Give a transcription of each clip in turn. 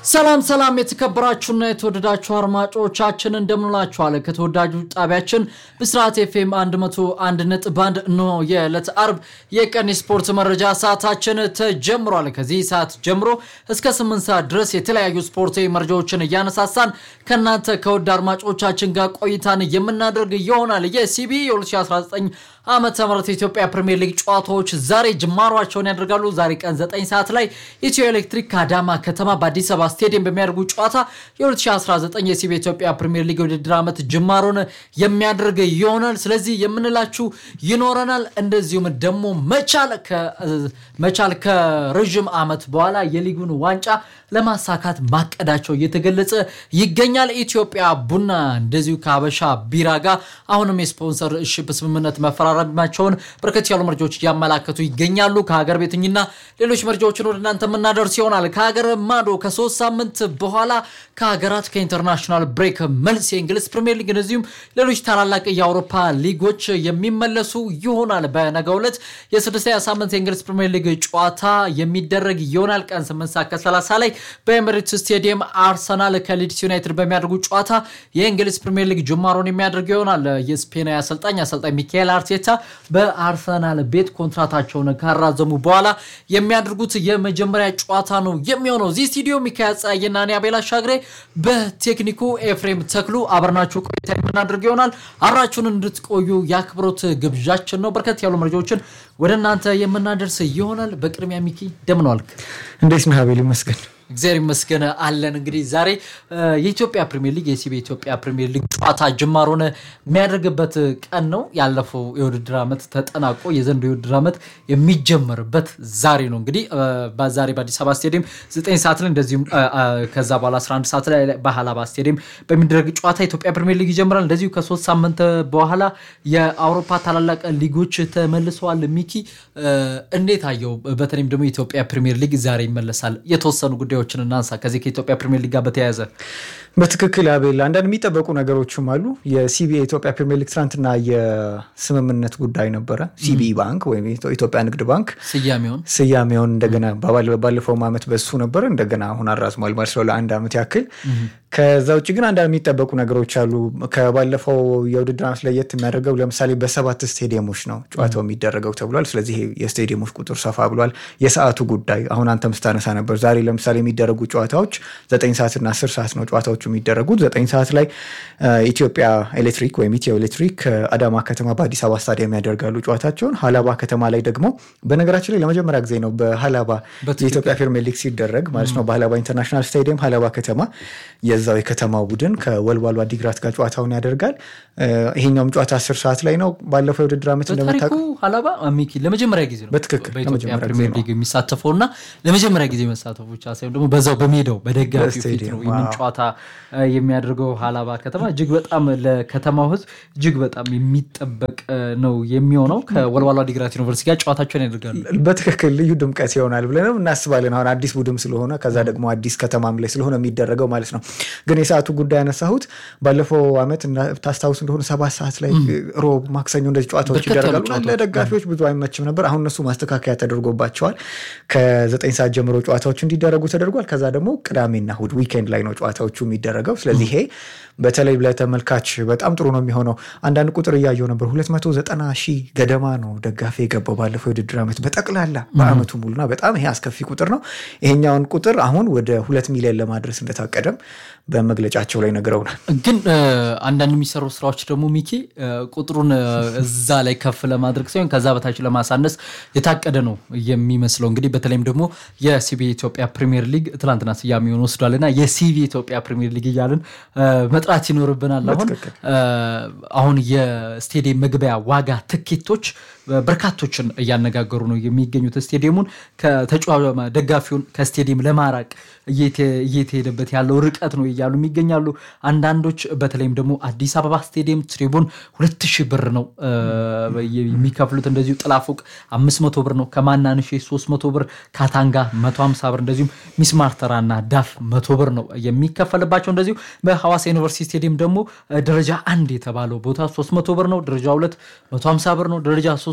ሰላም ሰላም የተከበራችሁና የተወደዳችሁ አድማጮቻችን እንደምንላችኋል። ከተወዳጁ ጣቢያችን ብስራት ኤፍኤም 101 ነጥብ አንድ እንሆ የዕለት አርብ የቀን ስፖርት መረጃ ሰዓታችን ተጀምሯል። ከዚህ ሰዓት ጀምሮ እስከ 8 ሰዓት ድረስ የተለያዩ ስፖርታዊ መረጃዎችን እያነሳሳን ከእናንተ ከውድ አድማጮቻችን ጋር ቆይታን የምናደርግ ይሆናል። የሲቢ የ2019 ዓመተ ምህረት የኢትዮጵያ ፕሪሚየር ሊግ ጨዋታዎች ዛሬ ጅማሯቸውን ያደርጋሉ። ዛሬ ቀን 9 ሰዓት ላይ ኢትዮ ኤሌክትሪክ ከአዳማ ከተማ በአዲስ አበባ ስቴዲየም በሚያደርጉ ጨዋታ የ2019 የሲቢ ኢትዮጵያ ፕሪሚየር ሊግ የውድድር ዓመት ጅማሮን የሚያደርግ ይሆናል። ስለዚህ የምንላችሁ ይኖረናል። እንደዚሁም ደግሞ መቻል ከረዥም ዓመት በኋላ የሊጉን ዋንጫ ለማሳካት ማቀዳቸው እየተገለጸ ይገኛል። ኢትዮጵያ ቡና እንደዚሁ ከሀበሻ ቢራ ጋር አሁንም የስፖንሰር ሽፕ ስምምነት መፈራረማቸውን በርከት ያሉ መረጃዎች እያመላከቱ ይገኛሉ። ከሀገር ቤትኝና ሌሎች መረጃዎችን ወደ እናንተ የምናደርስ ይሆናል። ከሀገር ማዶ ከሶስት ሳምንት በኋላ ከሀገራት ከኢንተርናሽናል ብሬክ መልስ የእንግሊዝ ፕሪሚየር ሊግ እንደዚሁም ሌሎች ታላላቅ የአውሮፓ ሊጎች የሚመለሱ ይሆናል። በነገው ዕለት የስድስተኛ ሳምንት የእንግሊዝ ፕሪሚየር ሊግ ጨዋታ የሚደረግ ይሆናል። ቀን 8 ሰዓት ከ30 ላይ በኤምሬትስ ስቴዲየም አርሰናል ከሊድስ ዩናይትድ በሚያደርጉ ጨዋታ የእንግሊዝ ፕሪሚየር ሊግ ጅማሮን የሚያደርግ ይሆናል። የስፔናዊ አሰልጣኝ አሰልጣኝ ሚካኤል አርቴታ በአርሰናል ቤት ኮንትራታቸውን ካራዘሙ በኋላ የሚያደርጉት የመጀመሪያ ጨዋታ ነው የሚሆነው። እዚህ ስቱዲዮ ሚካኤል ጸሐዬና እኔ አቤል አሻግሬ፣ በቴክኒኩ ኤፍሬም ተክሉ አብረናችሁ ቆይታ የምናደርግ ይሆናል። አብራችሁን እንድትቆዩ የአክብሮት ግብዣችን ነው። በርከት ያሉ መረጃዎችን ወደ እናንተ የምናደርስ ይሆናል። በቅድሚያ ሚኪ እንደምን ዋልክ? እንዴት ነህ አቤል? ይመስገን እግዚአብሔር ይመስገን አለን። እንግዲህ ዛሬ የኢትዮጵያ ፕሪሚየር ሊግ የሲቢ የኢትዮጵያ ፕሪሚየር ሊግ ጨዋታ ጅማሮን የሚያደርግበት ቀን ነው። ያለፈው የውድድር ዓመት ተጠናቆ የዘንድሮ የውድድር ዓመት የሚጀመርበት ዛሬ ነው። እንግዲህ ዛሬ በአዲስ አበባ ስቴዲየም 9 ሰዓት ላይ እንደዚሁም ከዛ በኋላ 11 ሰዓት ላይ በሀላባ ስቴዲየም በሚደረግ ጨዋታ የኢትዮጵያ ፕሪሚየር ሊግ ይጀምራል። እንደዚሁ ከሶስት ሳምንት በኋላ የአውሮፓ ታላላቅ ሊጎች ተመልሰዋል። ሚኪ እንዴት አየው? በተለይም ደግሞ የኢትዮጵያ ፕሪሚየር ሊግ ዛሬ ይመለሳል። የተወሰኑ ጉዳዮችን እናንሳ። ከዚህ ከኢትዮጵያ ፕሪሚየር ሊግ ጋር በተያያዘ በትክክል አቤል፣ አንዳንድ የሚጠበቁ ነገሮችም አሉ። የሲቢ የኢትዮጵያ ፕሪሚየር ሊግ ትናንትና የስምምነት ጉዳይ ነበረ። ሲቢ ባንክ ወይም ኢትዮጵያ ንግድ ባንክ ስያሜውን ስያሜውን እንደገና ባለፈውም ዓመት በሱ ነበረ እንደገና አሁን አራዝሟል ማለት ነው ለአንድ ዓመት ያክል። ከዛ ውጭ ግን አንዳንድ የሚጠበቁ ነገሮች አሉ። ከባለፈው የውድድር ዓመት ለየት የሚያደርገው ለምሳሌ በሰባት ስቴዲየሞች ነው ጨዋታው የሚደረገው ተብሏል። ስለዚህ የስቴዲየሞች ቁጥር ሰፋ ብሏል። የሰዓቱ ጉዳይ አሁን አንተም ስታነሳ ነበር። ዛሬ ለምሳሌ የሚደረጉ ጨዋታዎች ዘጠኝ ሰዓትና አስር ሰዓት ነው ጨዋታዎቹ የሚደረጉት። ዘጠኝ ሰዓት ላይ ኢትዮጵያ ኤሌክትሪክ ወይም ኢትዮ ኤሌክትሪክ ከአዳማ ከተማ በአዲስ አበባ ስታዲየም ያደርጋሉ ጨዋታቸውን። ሀላባ ከተማ ላይ ደግሞ በነገራችን ላይ ለመጀመሪያ ጊዜ ነው በሀላባ የኢትዮጵያ ፕሪሚየር ሊግ ሲደረግ ማለት ነው በሀላባ ኢንተርናሽናል ስታዲየም ሀላባ ከተማ የዛው የከተማው ቡድን ከወልዋሎ አዲግራት ጋር ጨዋታውን ያደርጋል። ይሄኛውም ጨዋታ አስር ሰዓት ላይ ነው። ባለፈው የውድድር ዓመት እንደምታውቀው ሀላባ ሚኪ ለመጀመሪያ ጊዜ ነው በትክክል በኢትዮጵያ ፕሪሚየር ሊግ የሚሳተፈው እና ለመጀመሪያ ጊዜ መሳተፉ ብቻ ሳይሆን ደግሞ በዛው በሜዳው በደጋፊው ፊት ነው ይህንን ጨዋታ የሚያደርገው ሀላባ ከተማ እጅግ በጣም ለከተማው ሕዝብ እጅግ በጣም የሚጠበቅ ነው የሚሆነው። ከወልዋሎ አዲግራት ዩኒቨርሲቲ ጋር ጨዋታቸውን ያደርጋሉ። በትክክል ልዩ ድምቀት ይሆናል ብለንም እናስባለን። አሁን አዲስ ቡድን ስለሆነ ከዛ ደግሞ አዲስ ከተማም ላይ ስለሆነ የሚደረገው ማለት ነው። ግን የሰዓቱ ጉዳይ ያነሳሁት ባለፈው ዓመት ታስታውስ እንደሆነ ሰባት ሰዓት ላይ ሮብ፣ ማክሰኞ እንደዚህ ጨዋታዎች ይደረጋሉ። ለደጋፊዎች ብዙ አይመችም ነበር። አሁን እነሱ ማስተካከያ ተደርጎባቸዋል። ከዘጠኝ ሰዓት ጀምሮ ጨዋታዎች እንዲደረጉ ተደርጓል። ከዛ ደግሞ ቅዳሜና እሑድ ዊኬንድ ላይ ነው ጨዋታዎቹ የሚደረገው። ስለዚህ ይሄ በተለይ ለተመልካች በጣም ጥሩ ነው የሚሆነው። አንዳንድ ቁጥር እያየው ነበር። 290 ሺህ ገደማ ነው ደጋፊ የገባው ባለፈው የውድድር ዓመት በጠቅላላ በአመቱ ሙሉና በጣም ይሄ አስከፊ ቁጥር ነው። ይሄኛውን ቁጥር አሁን ወደ ሁለት ሚሊዮን ለማድረስ እንደታቀደም በመግለጫቸው ላይ ነግረውናል። ግን አንዳንድ የሚሰሩ ስራዎች ደግሞ ሚኪ ቁጥሩን እዛ ላይ ከፍ ለማድረግ ሳይሆን ከዛ በታች ለማሳነስ የታቀደ ነው የሚመስለው። እንግዲህ በተለይም ደግሞ የሲቢ ኢትዮጵያ ፕሪሚየር ሊግ ትላንትና ስያሜውን ወስዷል እና የሲቢ ኢትዮጵያ ፕሪሚየር ሊግ እያልን መጥራት ይኖርብናል። አሁን አሁን የስቴዲየም መግቢያ ዋጋ ትኬቶች በርካቶችን እያነጋገሩ ነው የሚገኙት። ስቴዲየሙን ደጋፊውን ከስቴዲየም ለማራቅ እየተሄደበት ያለው ርቀት ነው እያሉ የሚገኛሉ። አንዳንዶች በተለይም ደግሞ አዲስ አበባ ስቴዲየም ትሪቡን ሁለት ሺህ ብር ነው የሚከፍሉት። እንደዚሁ ጥላፎቅ አምስት መቶ ብር ነው። ከማናንሼ ሶስት መቶ ብር፣ ካታንጋ መቶ ሀምሳ ብር እንደዚሁም ሚስማር ተራና ዳፍ መቶ ብር ነው የሚከፈልባቸው። እንደዚሁ በሐዋሳ ዩኒቨርሲቲ ስቴዲየም ደግሞ ደረጃ አንድ የተባለው ቦታ ሶስት መቶ ብር ነው። ደረጃ ሁለት መቶ ሀምሳ ብር ነው። ደረጃ ሶስት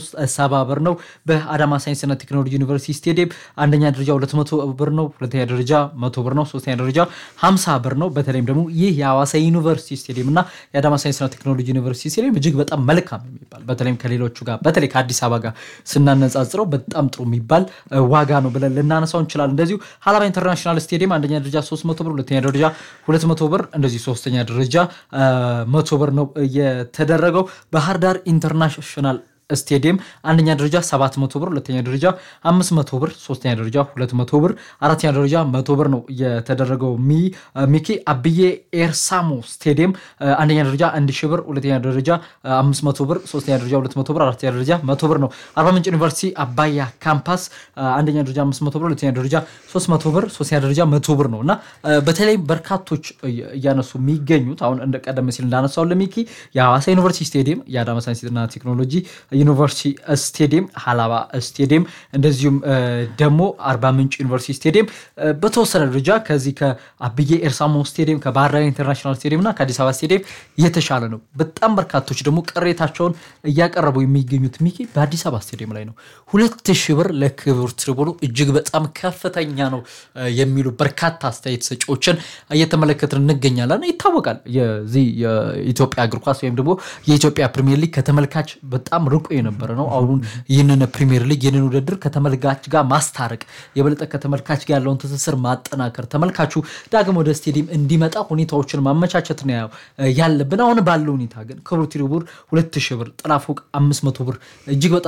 13 ሰባ ብር ነው። በአዳማ ሳይንስና ቴክኖሎጂ ዩኒቨርሲቲ ስቴዲየም አንደኛ ደረጃ 200 ብር ነው። ሁለተኛ ደረጃ 100 ብር ነው። ሶስተኛ ደረጃ 50 ብር ነው። በተለይም ደግሞ ይህ የሐዋሳ ዩኒቨርሲቲ ስቴዲየም እና የአዳማ ሳይንስና ቴክኖሎጂ ዩኒቨርሲቲ ስቴዲየም እጅግ በጣም መልካም የሚባል በተለይም ከሌሎቹ ጋር በተለይ ከአዲስ አበባ ጋር ስናነጻጽረው በጣም ጥሩ የሚባል ዋጋ ነው ብለን ልናነሳው እንችላለን። እንደዚሁ ሀላባ ኢንተርናሽናል ስቴዲየም አንደኛ ደረጃ 300 ብር፣ ሁለተኛ ደረጃ 200 ብር፣ እንደዚሁ ሶስተኛ ደረጃ 100 ብር ነው የተደረገው። ባህር ዳር ኢንተርናሽናል ስቴዲየም አንደኛ ደረጃ 700 ብር፣ ሁለተኛ ደረጃ 500 ብር፣ ሶስተኛ ደረጃ 200 ብር፣ አራተኛ ደረጃ 100 ብር ነው የተደረገው። ሚኪ አብዬ ኤርሳሞ ስቴዲየም አንደኛ ደረጃ 1000 ብር፣ ሁለተኛ ደረጃ 500 ብር፣ ሶስተኛ ደረጃ 200 ብር፣ አራተኛ ደረጃ 100 ብር ነው። አርባ ምንጭ ዩኒቨርሲቲ አባያ ካምፓስ አንደኛ ደረጃ 500 ብር፣ ሁለተኛ ደረጃ 300 ብር፣ ሶስተኛ ደረጃ 100 ብር ነው እና በተለይ በርካቶች እያነሱ የሚገኙት አሁን እንደ ቀደም ሲል እንዳነሳው ለሚኪ የሐዋሳ ዩኒቨርሲቲ ስቴዲየም፣ የአዳማ ሳይንስና ቴክኖሎጂ ዩኒቨርሲቲ ስቴዲየም፣ ሀላባ ስቴዲየም እንደዚሁም ደግሞ አርባ ምንጭ ዩኒቨርሲቲ ስቴዲየም በተወሰነ ደረጃ ከዚህ ከአብዬ ኤርሳሞ ስቴዲየም ከባህር ዳር ኢንተርናሽናል ስቴዲየም እና ከአዲስ አበባ ስቴዲየም የተሻለ ነው። በጣም በርካቶች ደግሞ ቅሬታቸውን እያቀረቡ የሚገኙት ሚኪ በአዲስ አበባ ስቴዲየም ላይ ነው። ሁለት ሺህ ብር ለክብር ትሪቡኑ እጅግ በጣም ከፍተኛ ነው የሚሉ በርካታ አስተያየት ሰጪዎችን እየተመለከትን እንገኛለን። ይታወቃል የዚህ የኢትዮጵያ እግር ኳስ ወይም ደግሞ የኢትዮጵያ ፕሪሚየር ሊግ ከተመልካች በጣም ርቆ የነበረ ነው። አሁን ይህንን ፕሪሚየር ሊግ ይህንን ውድድር ከተመልካች ጋር ማስታረቅ የበለጠ ከተመልካች ጋር ያለውን ትስስር ማጠናከር ተመልካቹ ዳግም ወደ ስቴዲየም እንዲመጣ ሁኔታዎችን ማመቻቸት ነው ያለብን። አሁን ባለው ሁኔታ ግን ክቡር ትሪቡን ሁለት ሺህ ብር ጥላ ፎቅ አምስት መቶ ብር እጅግ በጣም